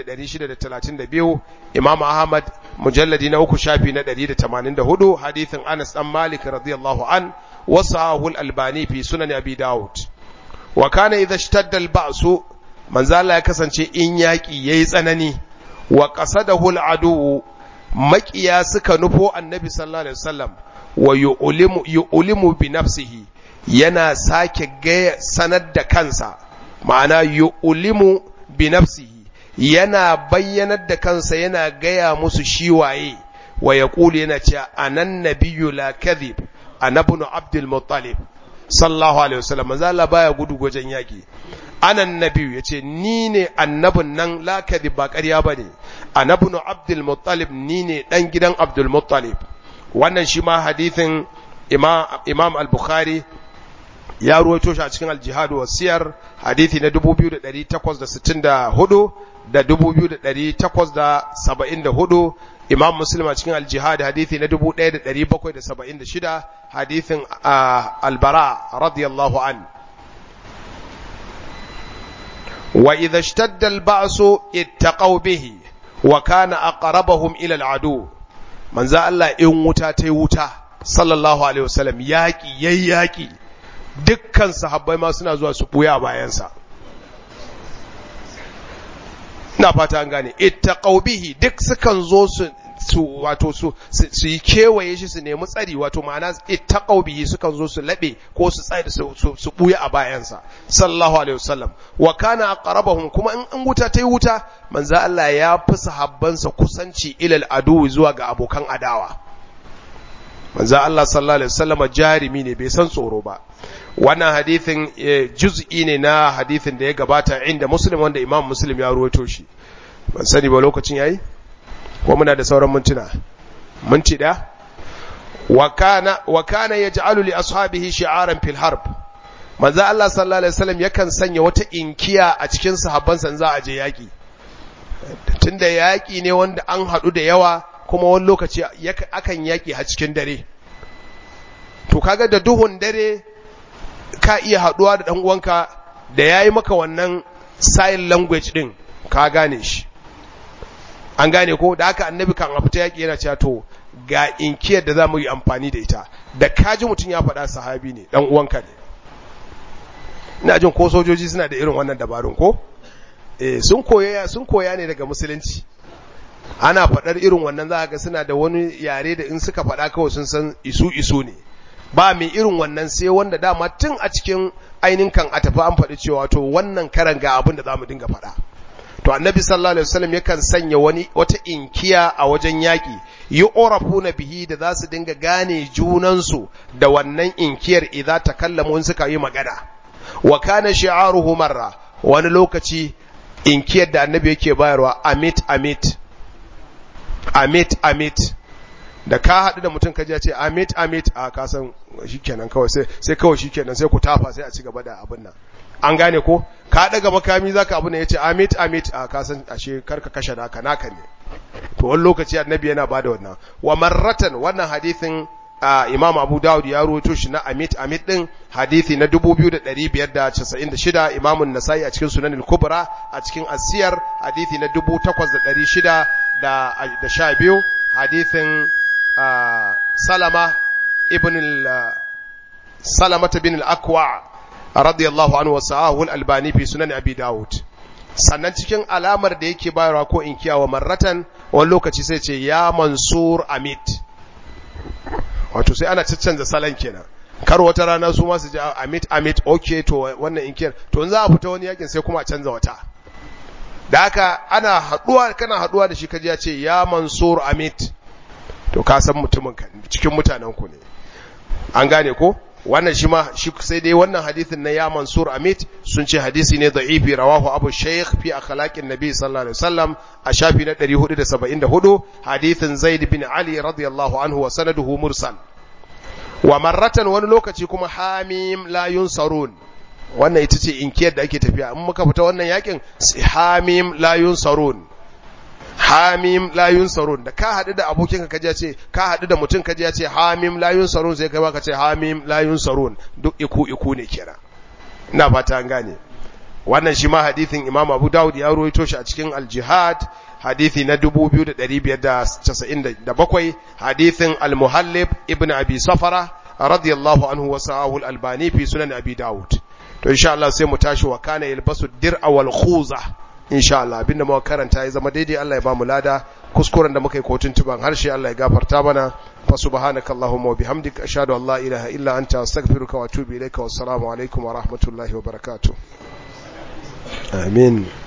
2632 Imam Ahmad mujalladi na uku shafi na 184 hadisin Anas dan Malik radiyallahu an wasahu al-Albani fi sunan Abi Dawud wa kana idha ishtadda al-ba'su manzo Allah ya kasance in yaƙi yayi tsanani wa qasadahu al-adu maƙiya suka nufo annabi sallallahu alaihi wasallam wa yu'limu yu'limu bi nafsihi yana sake gaya sanar da kansa ma'ana yu'limu bi nafsihi yana bayyanar da kansa yana gaya musu shi waye wa yaqulu yana cewa anan nabiyyu la kadhib anabnu abdul muttalib sallallahu alaihi wasallam manzo Allah baya gudu wajen yaki anan nabiyu yace ni ne annabin nan la kadhib ba ƙarya bane anabnu abdul muttalib ni ne dan gidan abdul muttalib wannan shi ma hadithin imam imam al-bukhari ya ruwaito shi a cikin al-jihad wa siyar hadithi na 2864 da 2874 imam muslim a cikin al-jihad hadithi na 1776 hadithin al-bara radiyallahu an wa idha ishtadda al-ba'su ittaqaw bihi wa kana aqrabahum ila al-adu manzo Allah in wuta tai wuta sallallahu alaihi wasallam yaki yayi yaki dukkan sahabbai ma suna zuwa su buya bayansa ina fata an gane ittaqaw bihi duk sukan zo su su wato su su yi kewaye shi su nemi tsari wato ma'ana ittaqaw bihi sukan zo su labe ko su tsari su su buya a bayansa sallallahu alaihi wasallam wa kana aqrabahum kuma in an wuta tai wuta manzo Allah ya fi sahabbansa kusanci ilal adu zuwa ga abokan adawa manzo Allah sallallahu alaihi wasallam jarimi ne bai san tsoro ba wannan hadithin juz'i ne na hadithin da ya gabata inda muslim wanda imam muslim ya ruwaito shi ban sani ba lokacin yayi ko muna da sauran mintuna minti da wa kana wa kana yaj'alu li ashabihi shi'aran fil harb manzo Allah sallallahu alaihi wasallam yakan sanya wata inkiya a cikin sahabbansa za a je yaki tunda yaki ne wanda an hadu da yawa kuma wani lokaci akan yaki a cikin dare to kaga da duhun dare ka iya haduwa da dan uwanka da yayi maka wannan sign language din ka gane shi an gane ko da haka annabi kan a fita yaki yana cewa to ga inkiyar da zamu yi amfani da ita da kaji mutum ya faɗa sahabi ne dan uwanka ne ina jin ko sojoji suna da irin wannan dabarun ko eh sun koya sun koya ne daga musulunci ana faɗar irin wannan za ga suna da wani yare da in suka faɗa kawai sun san isu isu ne ba mai irin wannan sai wanda dama tun a cikin ainihin kan a tafi an faɗi cewa to wannan karan ga abin da za mu dinga faɗa to annabi sallallahu alaihi wasallam yakan sanya wani wata inkiya a wajen yaƙi yi na bihi da za su dinga gane junansu da wannan inkiyar idza takallamu suka yi magana wa kana shi'aruhu marra wani lokaci inkiyar da annabi yake bayarwa amit amit amit amit da ka haɗu da mutum kaji ya ce amit amit a kasan shikenan kawai sai sai kawai shikenan sai ku tafa sai a ci gaba da abin nan an gane ko ka daga makami zaka abu ne yace amit amit a kasan ashe karka kashe naka naka ne to wani lokaci annabi yana bada wannan wa marratan wannan hadisin Imam Abu Dawud ya rawaito shi na Amit Amit din hadisi na 2596 Imam An-Nasa'i a cikin Sunan al-Kubra a cikin Asiyar hadisi na 8600 da da 12 hadisin Salama ibn Salama bin al-Aqwa radiyallahu anhu wa sahahu al-Albani fi Sunan Abi Dawud sannan cikin alamar da yake bayarwa ko in kiyawa marratan wani lokaci sai ce ya Mansur Amit wato sai ana caccanza salon kenan kar wata rana su masu ji amit amit okay to wannan inkiyar to in za a fita wani yakin sai kuma a canza wata da haka ana haduwa kana haduwa da shi kaji ya ce ya mansur amit to ka san mutumin ka cikin mutanen ku ne an gane ko wannan shi ma shi sai dai wannan hadisin na ya mansur amit sun ce hadisi ne da'ifi rawahu abu shaykh fi akhlaqin nabi sallallahu alaihi wasallam a shafi na 474 hadisin zaid bin ali radiyallahu anhu wa sanaduhu mursal wa marratan wani lokaci kuma hamim la yunsarun wannan ita ce inkiyar da ake tafiya in muka fita wannan yakin hamim la yunsarun hamim la yunsarun da ka haɗu da abokin ka kaji ce ka haɗu da mutum kaji ya ce hamim la yunsarun sai kai ma ka ce hamim la yunsarun duk iku iku ne kira ina fata an gane wannan shi ma hadithin Imam Abu Dawud ya ruwaito shi a cikin Al-Jihad hadithi na 2597 hadithin Al-Muhallib ibn Abi Safara radiyallahu anhu wa sahahu Al-Albani fi sunan Abi Dawud to insha Allah sai mu tashi wa kana yalbasu dir'a wal khuza insha Allah abinda muka karanta ya zama daidai Allah ya ba mu lada kuskuren da muka yi kotun tuban harshe Allah ya gafarta mana fa subhanaka allahumma wa bihamdika ashhadu an la ilaha illa anta astaghfiruka wa atubu ilayka wassalamu alaikum wa rahmatullahi wa barakatuh amin